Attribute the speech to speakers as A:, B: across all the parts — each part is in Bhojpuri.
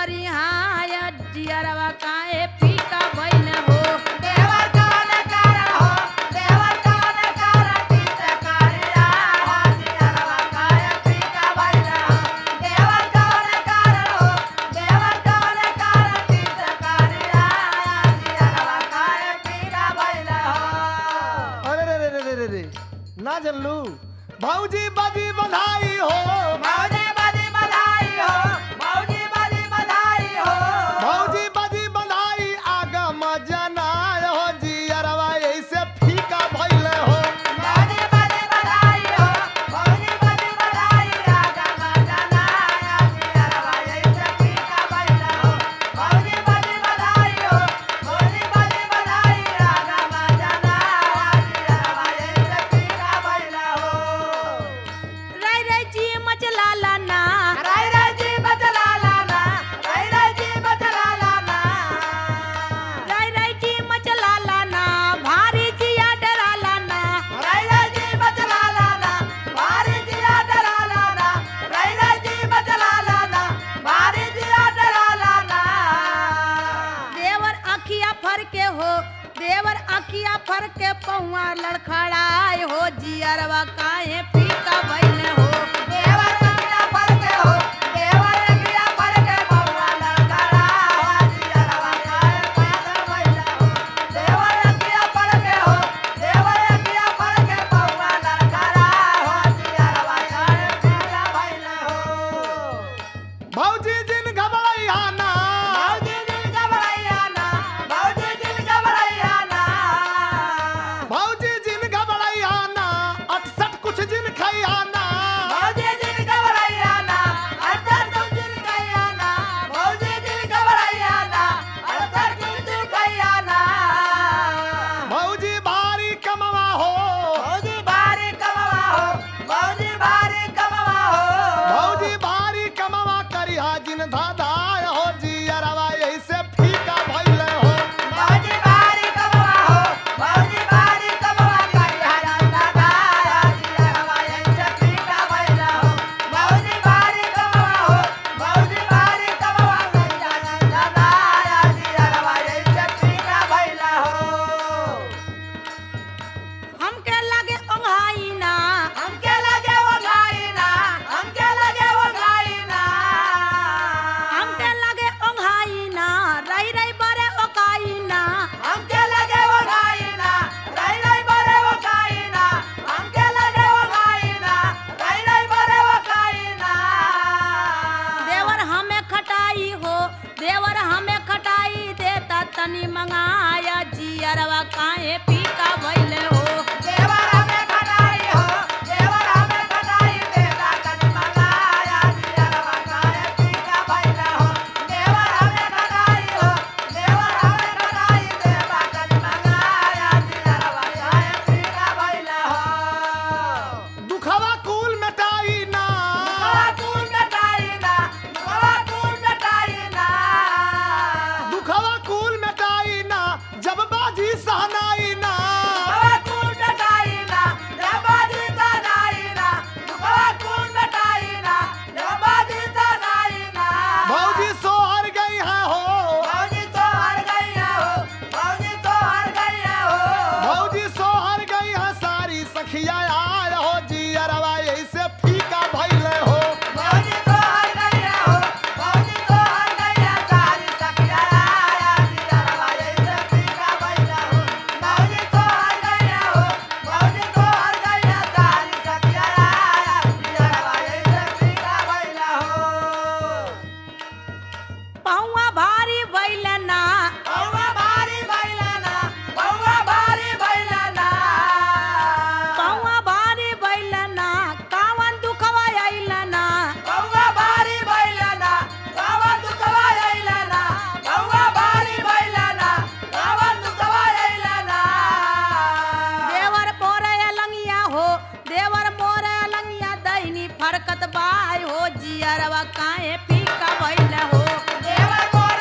A: करी हाय जियरवा काहे फीका भइल हो
B: देवर कौन कारण हो देवर कौन कारण तीस करिया जियरवा काहे फीका भइल हो देवर कौन कारण हो देवर कौन कारण तीस करिया जियरवा काहे फीका भइल हो
C: अरे रे रे रे रे रे रे ना जनलू भौजी बाजी बधाई हो
B: मौजी बदी बधाई हो मौजी बदी बधाई हो
C: भौजी बाजी बधाई आगम जनाय हो जियरवा ऐसे फीका भइल हो
B: मौजी बदी बधाई हो मौजी बदी बधाई आगा मजनाया जियरवा ऐसे फीका भइल हो मौजी बदी बधाई हो मौजी बदी बधाई आगा मजनाया जियरवा ऐसे फीका भइल हो
A: रई रई जी मचलाला ना
B: राय राय जी बदला लाना राय राय जी बदला लाना
A: रई रई जी मचलाला ना भारी जिया डराला ना
B: राय राय जी बदला लाना भारी जिया डरा लाना राय राय जी बदला लाना भारी जिया डरा लाना
A: देवर अखिया फर के हो देवर अखिया फर के पौआ लड़खड़ाए हो जियरवा काहे फीका भइल हो
B: देवर अखिया पर के हो देवर अखिया पर के बउआ लड़खड़ा जिया रवा काहे पागल भइला हो देवर अखिया पर के हो देवर अखिया पर के बउआ लड़खड़ा जिया रवा काहे पागल भइला हो
C: भौजी जिन घबराइया ना
B: मौजी दिल घबराइया ना मौजी दिल घबराइया ना
C: भौजी जिन घबराइया ना अटसट कुछ जिन खैया ना
B: मौजी दिल घबराइया ना अंदर तुम दिल गया ना मौजी दिल घबराइया ना अंदर तुम दिल गया ना
C: भौजी भारी कमवा हो
B: मौजी भारी कमवा हो मौजी भारी कमवा हो
C: भौजी भारी कमवा करिया जिन धाधाय हो जियरवा ऐसे फीका भइल हो
B: मौजी भारी कमवा हो मौजी भारी कमवा करिया ना दाया जिया रवा ऐसे पीका भइला हो मौजी भारी कमवा हो मौजी भारी कमवा करिया ना दाया जिया रवा ऐसे पीका भइला हो
A: हमके लगे ओंघाई ना
B: हमके लगे वो गाइना हमके लगे वो गाइना
A: हमके लगे ओंघाई ना रई रई बरे ओकाई ना
B: हमके लगे वो गाइना रई रई बरे वो गाइना हमके लगे वो गाइना रई रई बरे वो गाइना
A: देवर हमें खटाई हो देवर हमें खटाई देता तनी मंगाया जियरवा काहे फीका भइल हो
B: देवर हमें खटाई हो देवर हमें खटाई देता कनी मंगाया जिया रवा काहे पीका भइला हो देवर हमें खटाई हो देवर हमें खटाई देता कनी मंगाया जिया रवा काहे पीका भइला हो
C: दुखवा कुल मिटाई ना
B: दुखवा कूल मिटाई ना दुखवा कूल मिटाई ना
C: दुखवा कुल मिटाई ना जब बाजी सहनाई ना
B: दुखवा कूल मिटाई ना जबादी तनाई ना दुखवा कूल मिटाई ना जबादी तनाई ना
C: भौजी सोहर गई है हो
B: भौजी तो हार गई हो भौजी तो हार गई हो
C: भौजी सोहर गई है सारी सखिया आय हो जियरवा ऐसे फीका भइल हो
B: भौजी तो हार गई हो भौजी तो हार गई सारी सखिया आया जिया रवा ऐसे पीका भइला हो भौजी तो हार गई हो भौजी तो हार गई सारी सखिया आया जिया रवा ऐसे पीका भइला हो
A: पौआ भारी भइल ना
B: बउवा भारी भइला ना बउवा भारी भइला ना
A: पौआ भारी भइल ना कावन दुखवा आइल ना
B: बउवा भारी भइला ना बाबा दुखवा आइला ना बउवा भारी भइला ना बाबा दुखवा आइला ना
A: देवर मोरे अलंगिया हो देवर मोरे अलंगिया दैनी फरकत बाय हो जियरवा काहे फीका भइल हो
B: देवर मोर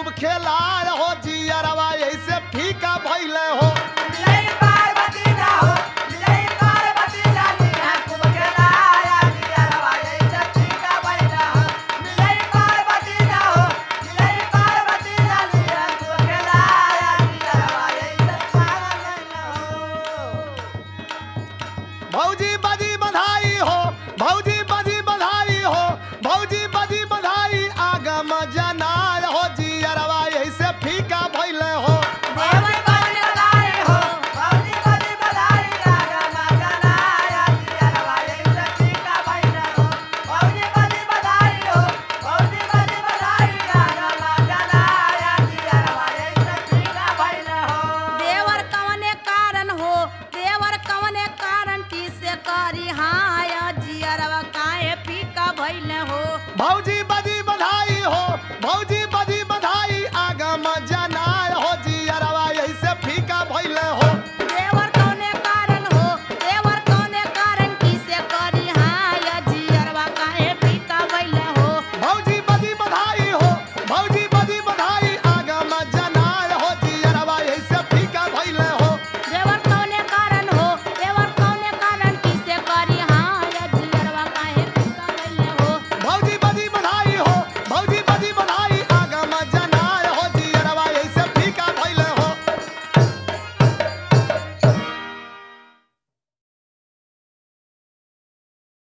C: खूब खेलाय हो जियरवा ऐसे